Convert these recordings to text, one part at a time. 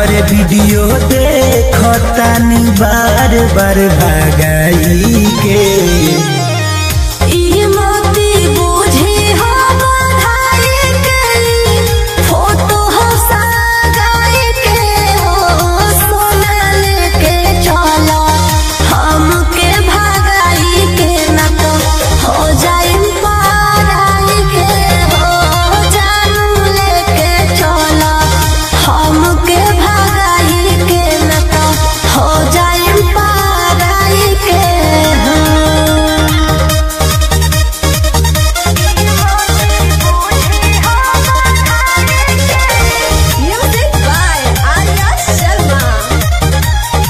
तोहर वीडियो देखतानी बार बार भागाई के ई मोती बूझे हो बधाई के फोटो हो सगाई के हो सोना लेके चला हमके भगाई के न तो हो जाई पाराई के हो जानू लेके चला हमके भगाई के न तो हो जाई पाराई के हो Music by Arya Sharma.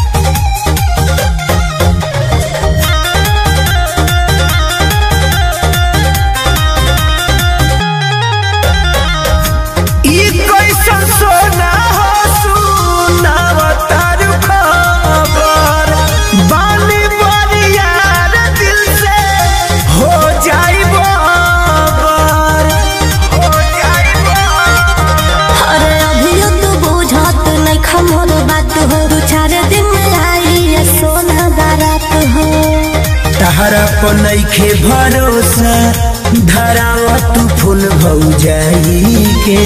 ई कैसन सोना हो सुनावतार खबर बानी बरियार दिल से हो जाई बाबर हो जाई बाबर अरे अभियो तू बुझत नहीं खमोल बात हो दू चार दिन में आई ये सोना बारात हो तहरा पर नइखे भरोसा धराव तू फूल भौ जाई के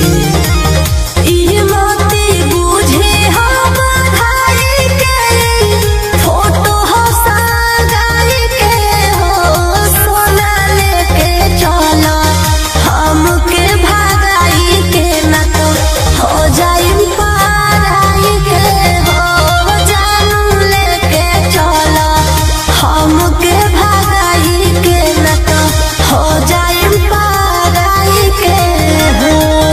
ई मोती बूझे हो बधाई के फोटो हो सगाई के हो सोना लेके चला हमके भगाई के न तो हो जाई पाराई के हो जानू लेके चला हमके भगाई के न तो हो जाई पाराई के हो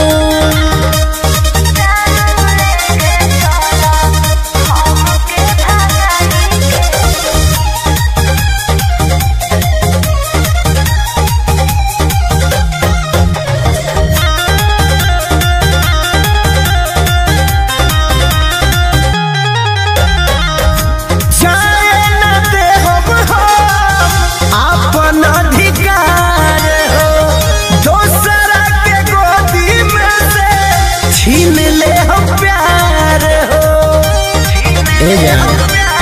जाए न दे हम अपन अधिकार हो दोसरा के गोदी में से छीन ले हम प्यार हो ए जान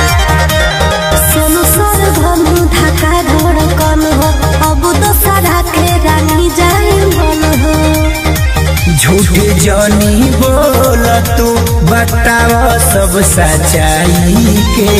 सोनू सर धनु ढाका धड़कन हो अब तो सारा के रानी जाई बन हो झूठ जानी बोल तू बताव सब सच्चाई के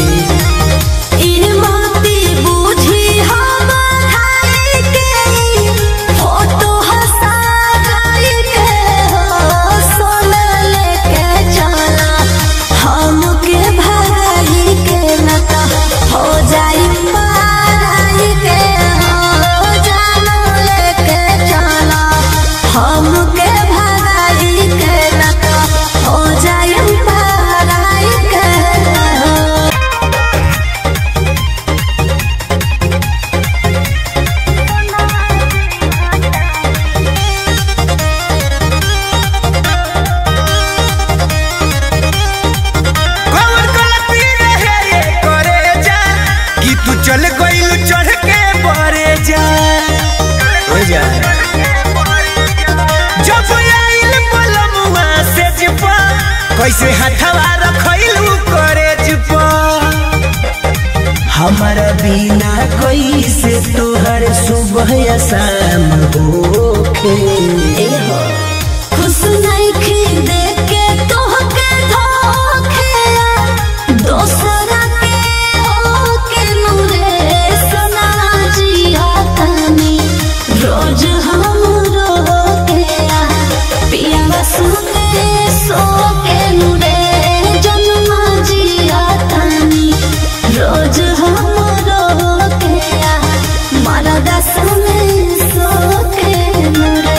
ई मोती बूझी हो बधाई के फोटो हो सगाई के हो सोना लेके चला हमके भगाई के न तो हो जाई पाराई के हो जानू लेके चला हमके भगाई के न तो हो जाई पाराई के हो कौन गलती रहे ये करे जा कि तू चल गइल चढ़ के बरे जा हो जा जब आइल पलमुआ से जिपा कैसे हथवा रखइलू करे जिपा हमारा बिना कैसे तोहर सुबह या शाम होखे खुश नइखे देख के तोहके धोखे दोसरा के होके नूरे सना जिया तनी रोज हम रोके पिया सुते सो के नूरे जन्म जिया तनी रोज हम रोके मरदा सुने सो के नूरे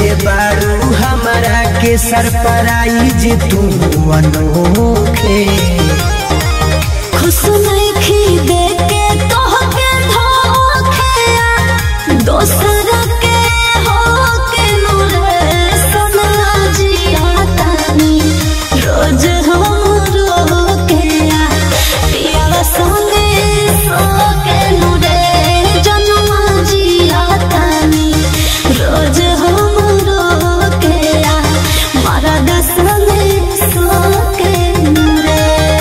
कैले बारू हमारा के सरप्राइज तू अनोखे खुश नइखी देके तोहके धोखेया दोसर के होके नूरे सना जिया तानी रोज हम रोकेया पियावा संगे सोके नूरे जनुआ जिया तानी रोज हम रोकेया मारा दसने सोके नूरे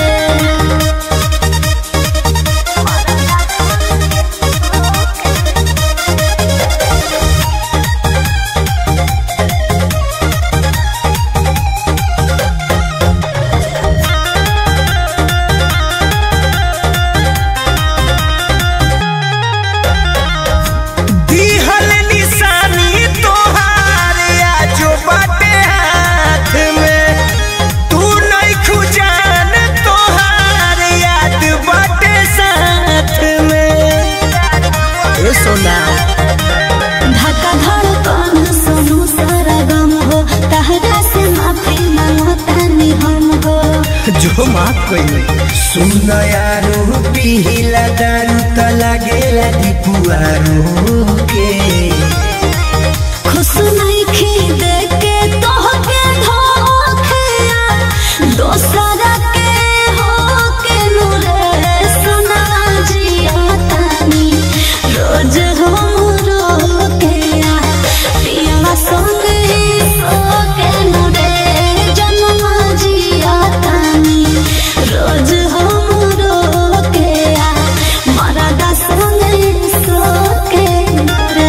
दिहल निशानी तोहार आजो बाटे हाथ में तू नहीं खुजान तोहार याद बाटे साथ में ए सोना धक्का धड़कन सुनु सारा गम हो तहरा से माफी मांगो तानी हम हो जो माफ कइले सुन यारो पिहिला दारू त लागेला दीपुआरो के खुश नहीं खी देके तोहके धोखेया दोसरा के होके नूरे सुना जिया तानी रोज हम रोकेया पियावा संगे सोके नूरे जनुआ जिया तानी रोज हम रोकेया मारा दसने सोके नूरे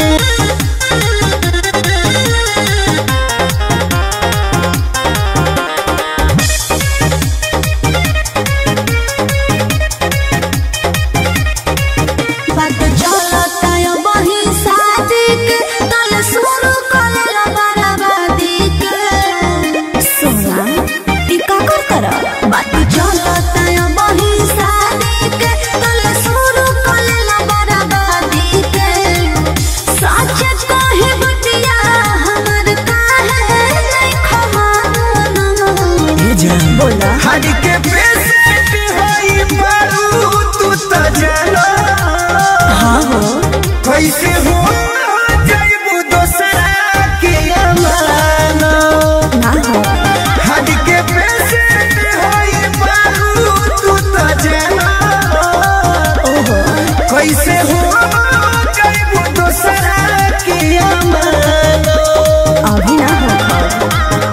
बात चलता यो बही शादी के तल शुरू करेला बराबादी के सोना टीका कर कर बात चलता यो बही शादी के तल शुरू करेला बराबादी के सच कहे बतिया हमर काहे नहीं खमाना ये जान बोला हर के पेशेंट होई बारू तू त जानो हाँ हो कैसे हो जइबू दोसरा के अमानो ना हो हर के पेशेंट होई बारू तू त जानो ओहो कैसे हो जइबू दोसरा के अमानो अभी ना हो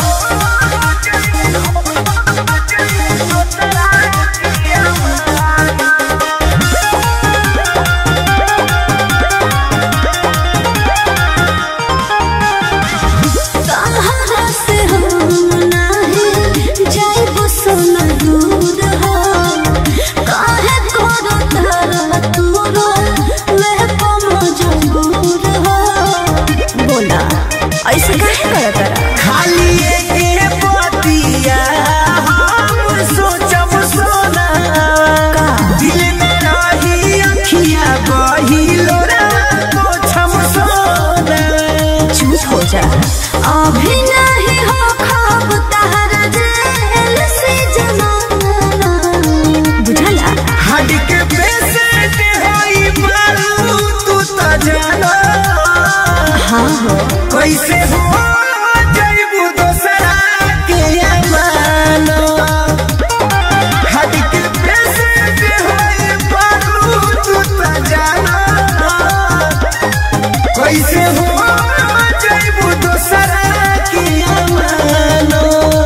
कहाँ से हम नाही जाइबो सोना दूर हो काहे करो तारा तूरो मैं पमो जंगूर हो बोला ऐसे काहे करो तारा खाली एक बतिया हम सोचब सोना का दिल में रही अखिया बहिलो रे पोछम सोना चुप हो जा अभी नहीं हो खाब तारा जेल से जमाना बुझला हड के पेशेंट होई मारू तू त जानो हाँ हो कैसे हो जइबू दोसरा के अमानो हड के पेशेंट होई मारू तू त जानो कैसे हो जइबू दोसरा के अमानो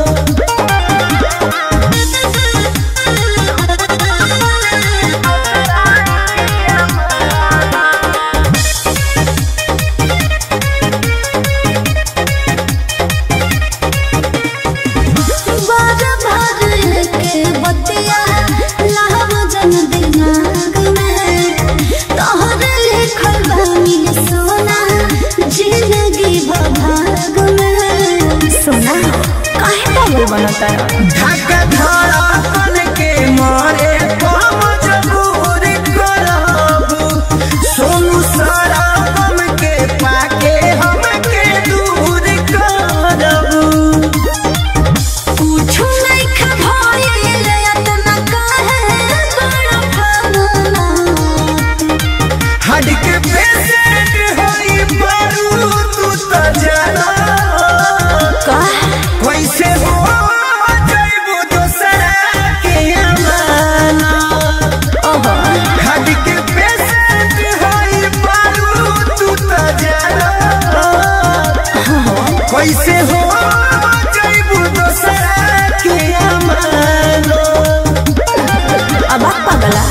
बार बार के बतिया लाभ जन दिमाग में तोहर लिखल बानी सोना जिंदगी भाग में सोना काहे पागल बनता धक धड़कन के मारे हम जबूर करब सोनू सारा गम के पाके हमके दूर कैसे हो जैबू दोसरा के अमानो अब आप पगला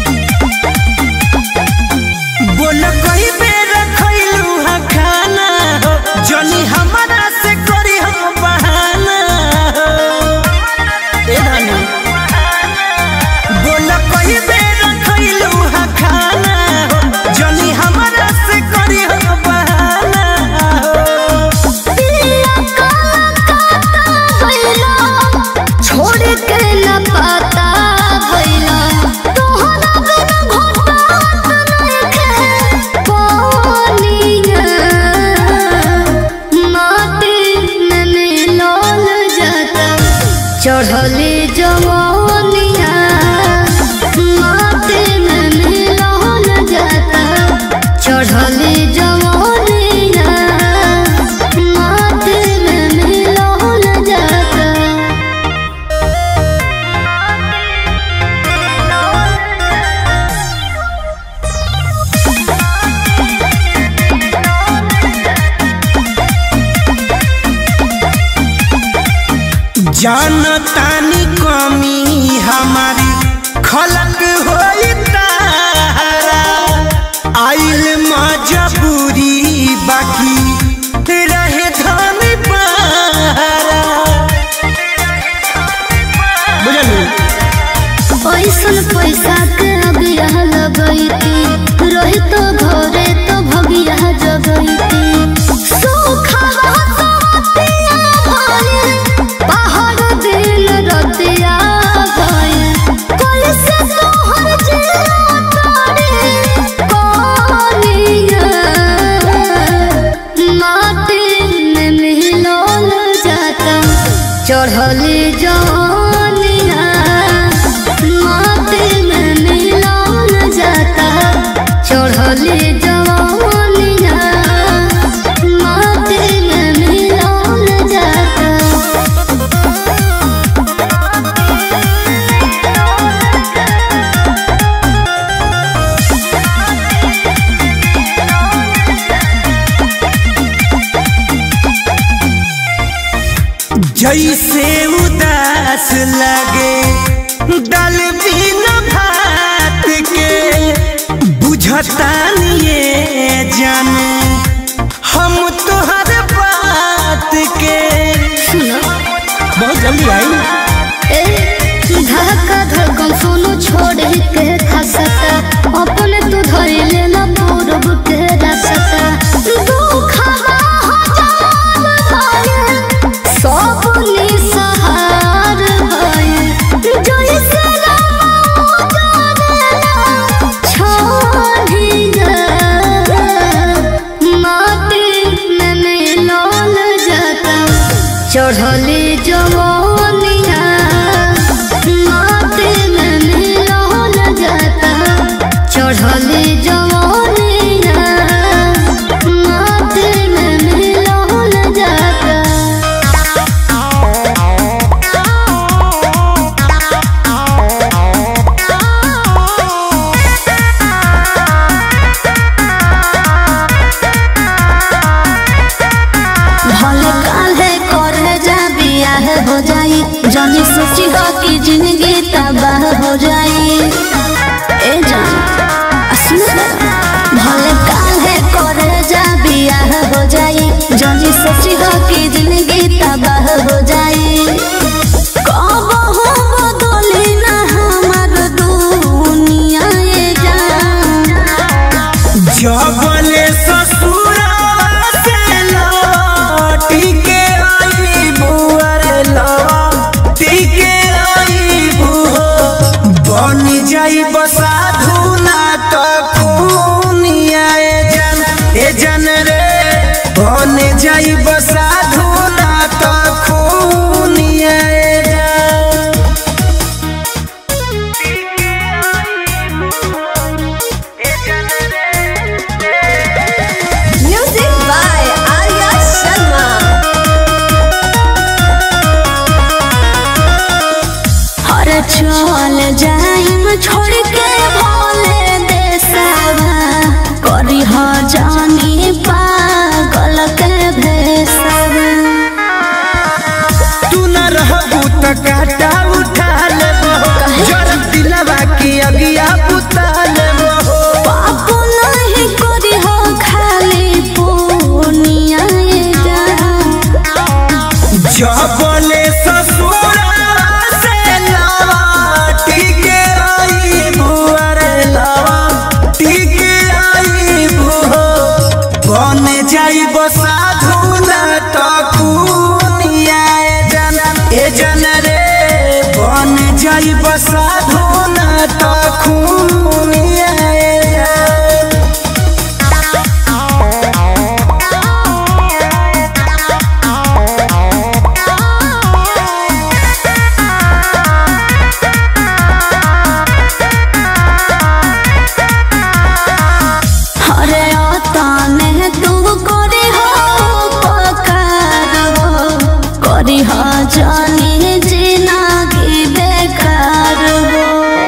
बोल कई बेर खैलू हा खाना हो जनी हमारा से करी हो बहाना हो ए धनी बोल कई बेर खैलू हा खाना हो जनी हमारा से करी हो बहाना हो छोड़ के न पता भइला तोहरा बिना घोटात नइखे पानिया माटी में मिलल जाता चढ़ली जवानिया माटी में मिलल जाता चढ़ली जवानिया माटी में मिलल जाता जानतानी कमी हमारी खलक होई तारा आइल मजबूरी बाकी रहे धन पारा बुझलू पैसन पैसा के अगिया लगैती रही तो घरे तो भगिया जगैती सुखवा सवतिया भइल, पहाड़ दिन रतिया भइल। कैसे तोहर जिया तारी कनिया, माटी में मिलल जाता चढ़ली जवानिया माटी में मिलल जाता चढ़ली जवानिया माटी में मिलल जाता जैसे उदास लगे दल बिन भात के बुझतानी ये जाने हम तोहर बात के बहुत जल्दी आई ए धक्का धड़कन सुनो छोड़ के खसता अपने तू धरे लेना पूरब के रसता दुखवा हजार भये सब निसहार भये जैसे राम जानेला छोड़िया माटी में मिलल जाता चढ़ली जवानिया माटी में मिलल जाता चढ़ली जवानिया माटी में मिलल जाता भले काले करे जा बियाह हो जाई जानी सोची हो कि जिंदगी तबाह हो जाई ए जान असली भले काले करे जा बियाह हो जाई जानी सोची हो कि जिंदगी तबाह हो जाई कब हो बदली ना हमार दुनिया ये जान जबले ससुरावा से लौटी के आई बुअर लौटी के आई बुहो बन जाई बसाधु ना तो खूनिया ए जन ए जन रे बन जाई बसाधु ना तो खूनिया ए जन Music by Arya Sharma. हर चल जाइम छोड़ के भोले देसावा करी ह जानी पागल के भेसावा जबले ससुरा से लाटी के आई बुआरे लावा टीके आई बुहो बन जाई बसाधु ना तकुनिया ए जन ए जन रे बन जाई बसाधु ना तकुनिया ए जन अरे तने तू करे हो पकार हो करी हो जानी जिनागी बेकार हो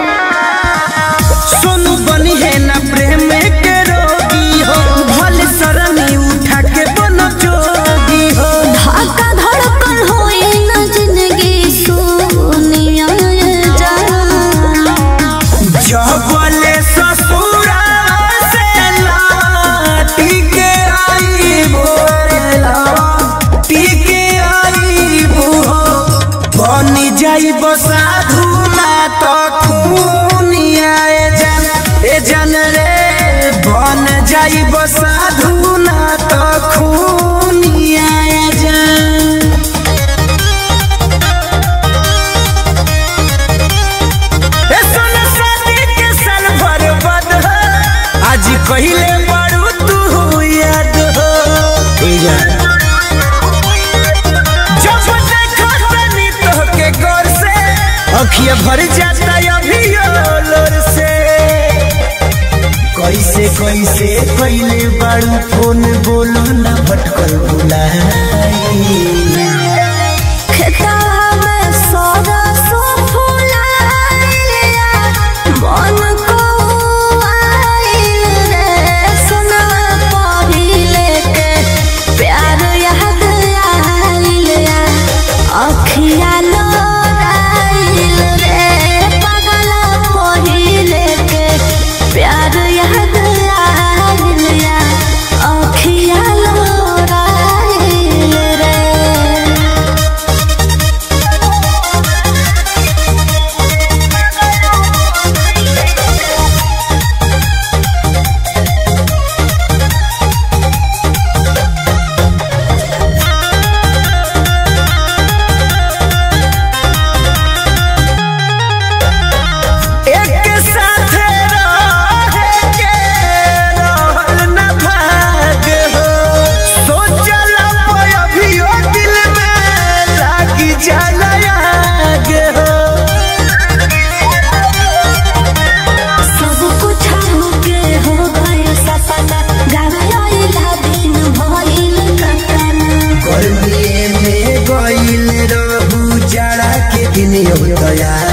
सोनू बनी है ना प्रेम के रोगी हो भले शरमी उठा के बनो जोगी हो धक्का धड़कन होई न जिंदगी सुनिया जान जबले ससुरा से लाटी के आई बोरे लाटी के आई बुहो बनी जाई बसाधु ना तो खूनिया ए जन ए जन रे बन जाई बसाधु ना तो खूनिया ए जन ए सोना शादी के साल भर बाद हो, आज कहिले बड़ू तू याद हो जब देखो तनी तोहके गौर से अखिया भर जाता अभी लोर से कैसे कैसे कैले बड़ू फोन बोलो ना भटकल बुलाई खेता में सौदा सो फुलाइलिया मन को आइल रे सुना पहिले के प्यार याद आइलिया अखिया लोराइल रे पागल पहिले के प्यार याद आइलिया अखिया लोराइल रे एक साथ रहे के रहल न भाग हो सोचल अभियो दिल में लागी जाला आग हो सब कुछ हमके हो गए सपना गावला दिन भइल कतना गर्मी में गईल रहू जाड़ा के दिन हो तैयार